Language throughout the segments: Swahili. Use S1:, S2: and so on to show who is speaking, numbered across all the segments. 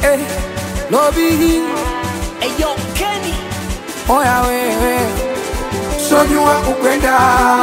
S1: eh, lobi
S2: Eyo Kenny
S1: oya wewe sojua kupenda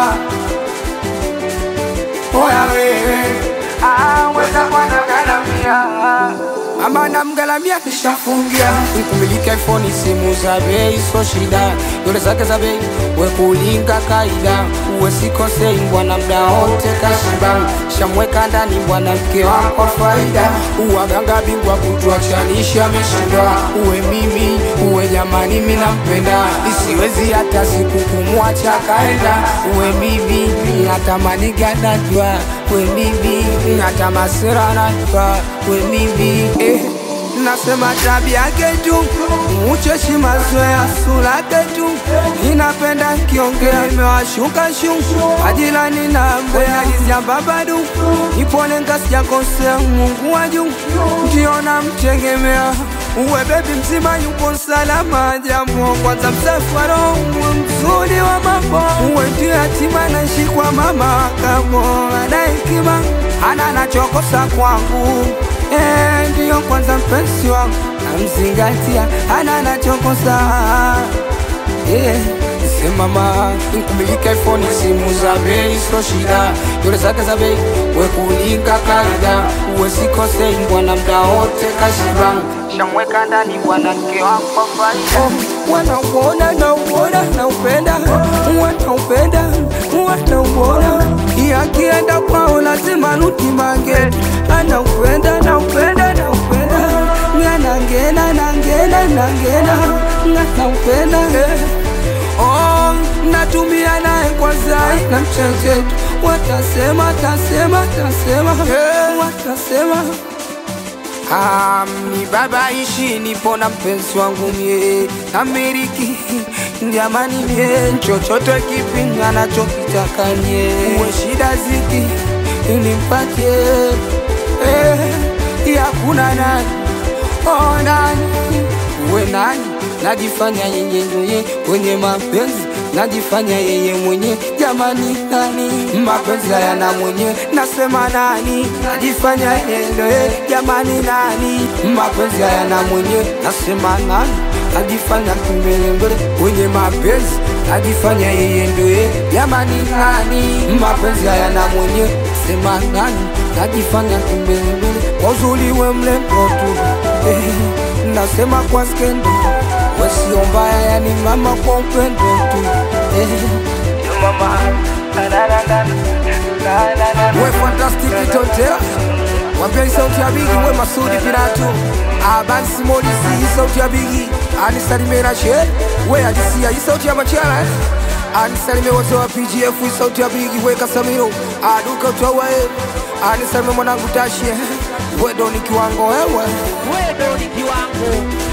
S1: oya wewe ah, weza kwanagalamia mama namgalamia nishafungia nikumiliki iphone simu za bei so shida dole zake za bei wekulinga kaida uwe sikosei bwana mda wote kashiba shamweka ndani bwana mke wako faida uwaganga bingwa kutuachanisha ameshindwa uwe mimi uwe jamani mi nampenda isiwezi hata siku kumwacha kaenda uwe mimi natamani ganajwa we mimi hata masira najwa we mimi eh. Nasema tabia yake tu ucheshi mazoea sura yake tu inapenda kiongea imewashuka shu ajilani na mbea izamba badu ipone ngasijakosea Mungu wa juu ndio namtegemea uwe bebi mzima yupo salama jamo kwanza msafara uwe mzuri wa mambo uwe ndio yatima naishi kwa mama kamo ana hekima ana nachokosa kwangu Eh, ndiyo kwanza mpenzi wangu namzingatia ana nachokosa yeah. Semama nkumilika iPhone simu za bei so shida dole zake za bei wekulinga kaida uwe sikosei bwana mda wote kashiba shamweka ndani bwana mke wako faida oh, wanauona nauona naupenda wanaupenda wanauona yakienda kwao lazima rutimange anaupenda naupenda naupenda nganangena nangena nangena nganaupenda eh. Oh, natumia naye kwa zai na mchechetu watasema tasema tasema hey. watasema Ah, ni baba ishi nipo na mpenzi wangu mie Ameriki jamani mie chochote kipi anachokitaka nye uwe shida ziki nimpatie eh, yakuna nani oh, nani uwe nani najifanya yeye ndoye kwenye mapenzi najifanya yeye mwenye jamani nani mapenzi hayana mwenye nasema nani najifanya yeye ndoye jamani nani mapenzi hayana mwenye nasema nani najifanya kimbelembele kwenye mapenzi najifanya yeye ndoye jamani nani mapenzi hayana mwenye sema nani najifanya kimbelembele kwa uzuri we mlembo tu eh, nasema kwa skendo wasio mbaya yani mama kwa upendo tu eh. mama we fantastic totea wambia sauti ya bigi we masudi piratu abansi molisi hii sauti ya bigi anisalimera she we ajisia hii sauti ya machara eh. anisalime wote wa pgf hii sauti ya bigi we kasamiro aduka utawae anisalime mwanangu tashie wedo ni kiwango wewe
S2: Wedo ni kiwango